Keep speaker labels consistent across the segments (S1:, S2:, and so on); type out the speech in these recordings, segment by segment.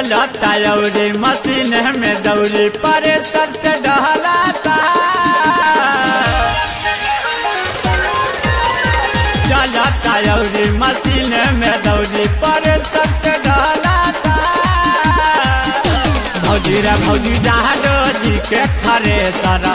S1: चलता अउरी मशीन में दौरी परे सट डहलाता चलता अउरी मशीन में दौरी परे सट डहलाता भौजी रे भौजी जहाज जी के खरे सर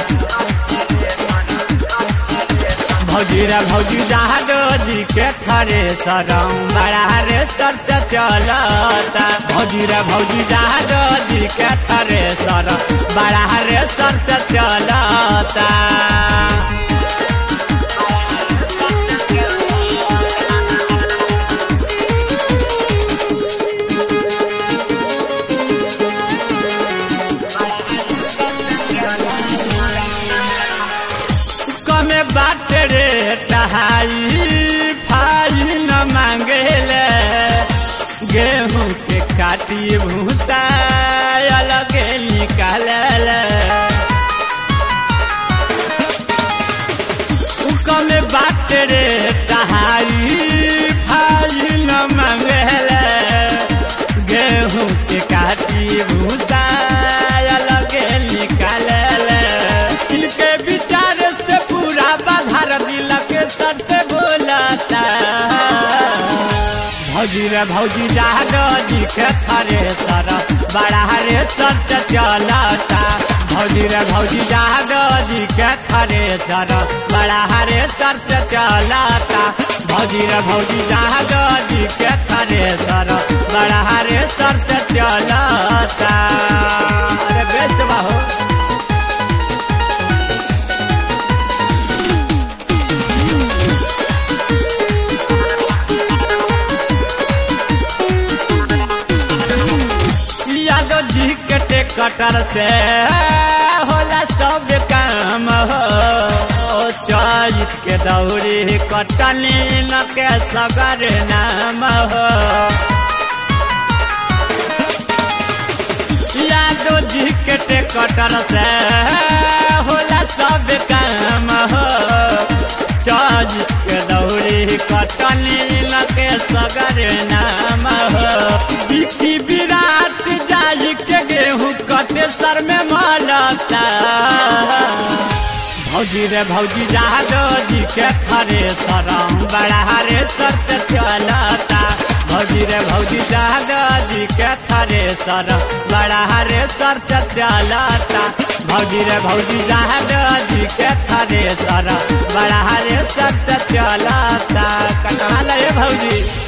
S1: भौजी रे भौजी जहाज जी के खरे सरम बड़ा रे सट चलता भौजी रे भौजी जहाज जी के खरे सर बड़ा रे सट चलता कमे बात रे टहाई फाई न मांगेले गेहूं के काटी भूसा अलगे निकालल कमे बात रे टहाई फाई न मांगेले गेहूं के काटी भूसा अलगे निकालल इनके विचार से पूरा बाधार दिल के सत्य बोलता भौजी रे भौजी जहाज जी के थरे सर बड़ा रे सत्य चलता भौजी रे भौजी जहाज जी के थरे सर बड़ा रे सत्य चलता भौजी रे भौजी जहाज जी के थरे सर बड़ा रे सत्य चलता अरे बेस्ट बाहो यादव जी के टेकटर से होला सब काम हो चैत के दौरी कटनी न के सगर नाम हो यादव जी के टेकटर से होला सब काम हो चैत के दौरी कटनी न के सगर नाम हो बिकी विराट जाई के गेहूं कटे सर में मलता भौजी रे भौजी जादो जी के खरे सरम बड़ा रे सर से चलता भौजी रे भौजी जादो जी के खरे सर बड़ा रे सर से चलता भौजी रे भौजी जादो जी के खरे सर बड़ा रे सर से चलता कटवा ले भौजी